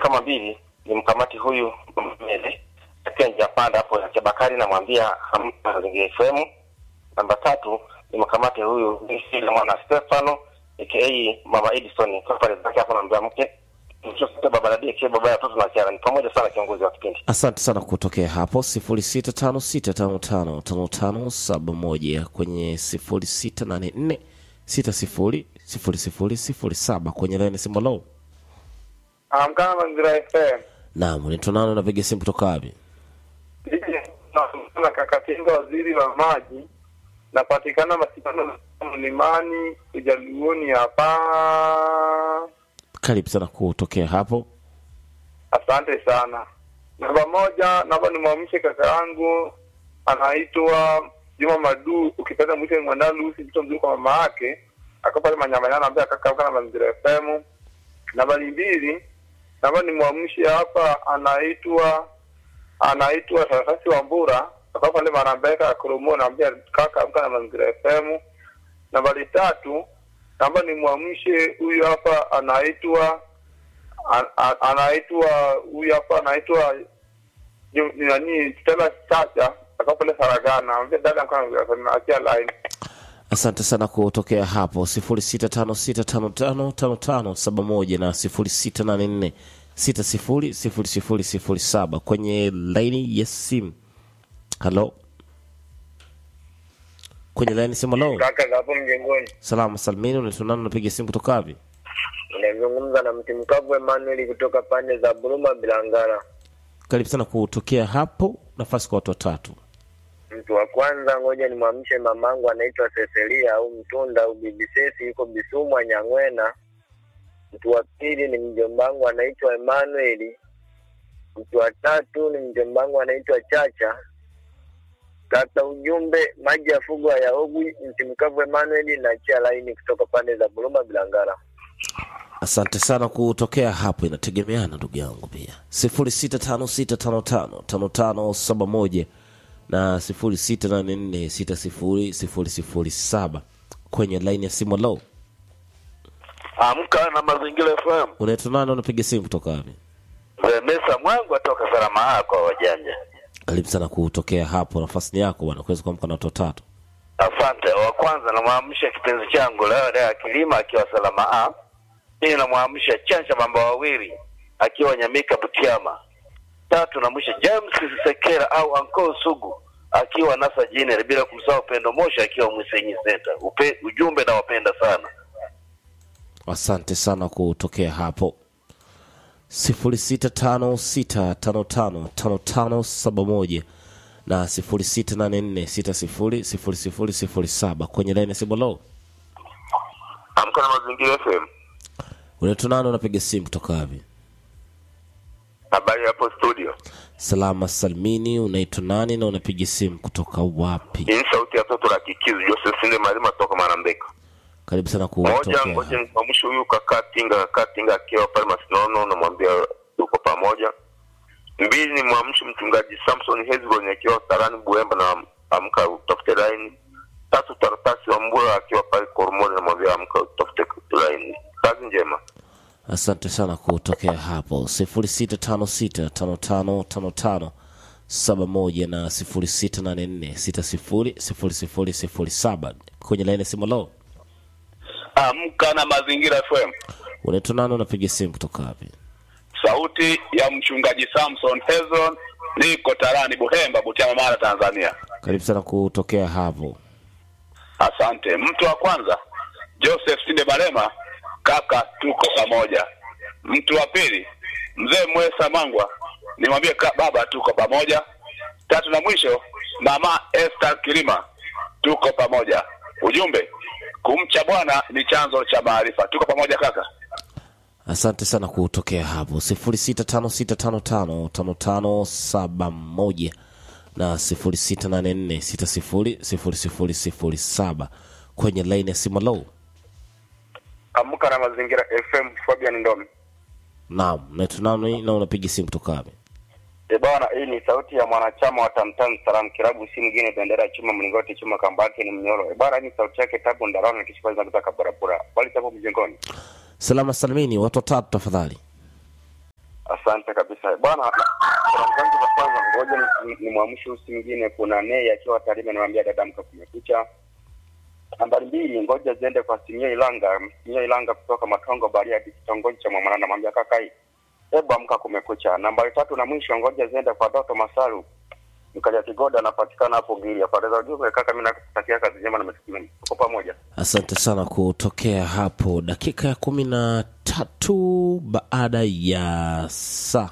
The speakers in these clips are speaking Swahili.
kama mbili ni mkamati huyu mbele akiwa njia panda hapo ya Bakari, namwambia hamna Mazingira FM. Namba tatu ni mkamati huyu Nisila mwana Stefano aka Mama Edison kwa pale zake hapo, namwambia mke mtoto baba na die baba ya watoto na kiara. Ni pamoja sana kiongozi wa kipindi. Asante sana kutokea hapo sifuri sita tano sita tano tano tano tano saba moja kwenye sifuri sita nane nne sita sifuri sifuri sifuri sifuri saba kwenye laini simu. Lo, Amkana Mazingira FM. naam, unaitwa nani? Unapiga simu kutoka wapi? na Kakatinga, waziri wa maji, napatikana Masikano Mlimani, Ujaluoni hapa. Karibu sana kutokea hapo. Asante sana. Namba moja, naomba nimwamshe kaka yangu anaitwa Juma Madu, ukipenda mwite mwandaa Lucy, mtoto mzuri kwa mama yake, ako pale Manyamanyana, naambia kaka amka na Mazingira FM. Nambari mbili, naomba nimwamshe hapa anaitwa anaitwa Sarakasi wa Mbura, ako pale Marambeka ya Koromo, naambia kaka amka na Mazingira FM. Nambari tatu, naomba nimwamshe huyu hapa anaitwa An- an- anaitwa huyu hapa anaitwa Ju- nani Stella Chacha akawa pale Saragana, ambia dada achia line. Asante sana kutokea hapo sifuri sita tano sita tano tano tano tano saba moja na sifuri sita nane nne sita sifuri sifuri sifuri sifuri saba kwenye laini ya simu. Halo, kwenye laini simu. Halo, Kaka za hapo mjengoni, salama salmini, unaitwa nani? Unapiga simu kutoka wapi? unazungumza na mti mkavu Emmanuel kutoka pande za Buruma Bilangara. Karibu sana kutokea hapo, nafasi kwa watu watatu. Mtu wa kwanza, ngoja nimwamshe mamangu anaitwa Cecilia au Mtunda au Bibi Sesi, yuko Bisumwa Nyang'wena. Mtu wa pili ni mjombangu anaitwa Emmanuel. Mtu wa tatu ni mjombangu anaitwa Chacha. Kaka ujumbe, maji ya fugo hayaogwi. Mti mkavu Emmanuel na chia laini kutoka pande za Buruma Bilangara. Asante sana kutokea hapo, inategemeana ndugu yangu pia. sifuri sita tano sita tano tano tano tano saba moja na sifuri sita nane nne sita sifuri sifuri sifuri saba kwenye laini ya simu. Lo, Amka na Mazingira FM. unaitwa nani? Unapiga simu kutoka wapi? Mesa mwangu atoka salama kwa wajanja. Karibu sana kutokea hapo, nafasi ni yako bwana, kuweza kuamka na watu watatu. Asante. Wa kwanza namwamsha kipenzi changu leo leo kilima akiwa salama a. Pili namwamsha Chacha mambo wawili akiwa Nyamika Butiama. Tatu namwisha James Sekera au Anko Sugu akiwa Nasa Jiner, bila kumsahau Pendo Mosha akiwa Mwisenyi Center. Upe, ujumbe nawapenda sana. Asante sana kutokea hapo sifuri sita tano sita tano tano tano tano saba moja na sifuri sita nane nne sita sifuri sifuri sifuri sifuri saba kwenye laini ya simu. Lo, Amka na Mazingira FM. unaitwa nani? Unapiga simu kutoka wapi? Habari hapo studio. Salama salmini, unaitwa nani na unapiga simu kutoka wapi? Hii ni sauti ya toto la kikizi Joseph Sinde Malima toka Marambeka. Karibu sana Moja, kutokea ngoja hapo. nimwamshe huyu kaka Tinga, kaka Tinga akiwa pale Masinono, namwambia tuko pamoja. Mbili, ni mwamshe mchungaji Samson Hezron akiwa Sarani Buemba na amka utafute laini. Tatu, Taratasi wa Mbura akiwa pale Koromoni, namwambia amka utafute laini. Kazi njema. Asante sana kutokea hapo sifuri sita tano sita tano tano tano tano saba moja na sifuri sita nane nne sita sifuri sifuri sifuri sifuri saba kwenye laini ya simu. Lo, Amka na Mazingira FM, unaitwa nani? Unapiga simu kutoka wapi? sauti ya mchungaji Samson Hezron, niko Tarani Buhemba, Butiama, Mara, Tanzania. Karibu sana kutokea hapo. Asante. Mtu wa kwanza Joseph Sinde Balema, kaka, tuko pamoja. Mtu wa pili mzee Mwesa Mangwa, nimwambie ka- baba, tuko pamoja. Tatu na mwisho mama Esther Kilima, tuko pamoja. Ujumbe, kumcha Bwana ni chanzo cha maarifa. Tuko pamoja kaka. Asante sana kutokea hapo sifuri sita tano sita tano tano tano tano saba moja na sifuri sita nane nne sita sifuri sifuri sifuri sifuri saba kwenye laini ya simu. Lo, Amka na Mazingira FM, Fabian Ndomi. naam, unaitwa nani na unapiga simu kutoka wapi? E bwana, hii ni sauti ya mwanachama wa Tamtam Salam Kilabu, si mwingine bendera ya chuma mlingoti chuma kamba yake ni mnyoro. E bwana, hii ni sauti yake Tabu Ndarano na kishipa kutoka barabara. Bali tabu mjengoni. Salama salimini, watu watatu tafadhali. Asante kabisa bwana. Salamu zangu za kwanza, ngoja ni- ni mwamshe usi mwingine. Kuna Nei akiwa Tarime, anamwambia dada, mka kumekucha. Nambari mbili, ngoja ziende kwa Simio Ilanga, Simio Ilanga kutoka Matongo Bariadi, kitongoji cha Mwamana, namwambia kaka hii, hebu amka kumekucha. Nambari tatu na mwisho, ngoja ziende kwa Doto Masalu Mkaja Kigoda, anapatikana hapo Gilia. Pale ujumbe kaka, mimi nakutakia kazi njema na matumaini. Tuko pamoja. asante sana kutokea hapo dakika ya kumi na tatu baada ya saa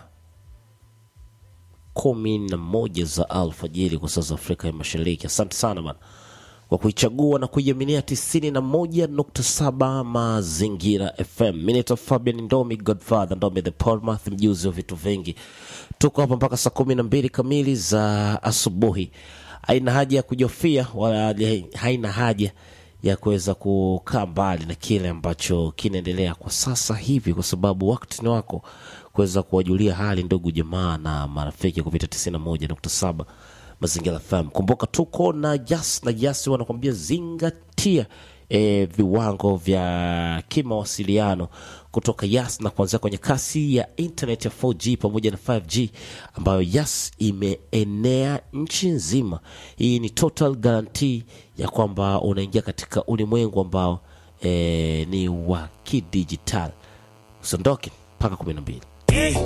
kumi na moja za alfajiri kwa saa za afrika ya mashariki asante sana bana kwa kuichagua na kuiaminia tisini na moja nukta saba mazingira fm mi naitwa fabian ndomi godfather ndomi the portmouth mjuzi wa vitu vingi tuko hapa mpaka saa kumi na mbili kamili za asubuhi haina haja ya kujofia wala haina haja ya kuweza kukaa mbali na kile ambacho kinaendelea kwa sasa hivi kwa sababu wakati ni wako kuweza kuwajulia hali ndugu jamaa na marafiki kupita 91.7 mazingira fm kumbuka tuko na jas na jas wanakwambia zingatia e, viwango vya kimawasiliano kutoka yas na kuanzia kwenye kasi ya internet ya 4g pamoja na 5g ambayo yas imeenea nchi nzima hii ni total guarantee ya kwamba unaingia katika ulimwengu ambao e, ni wa kidijitali usiondoke mpaka kumi na mbili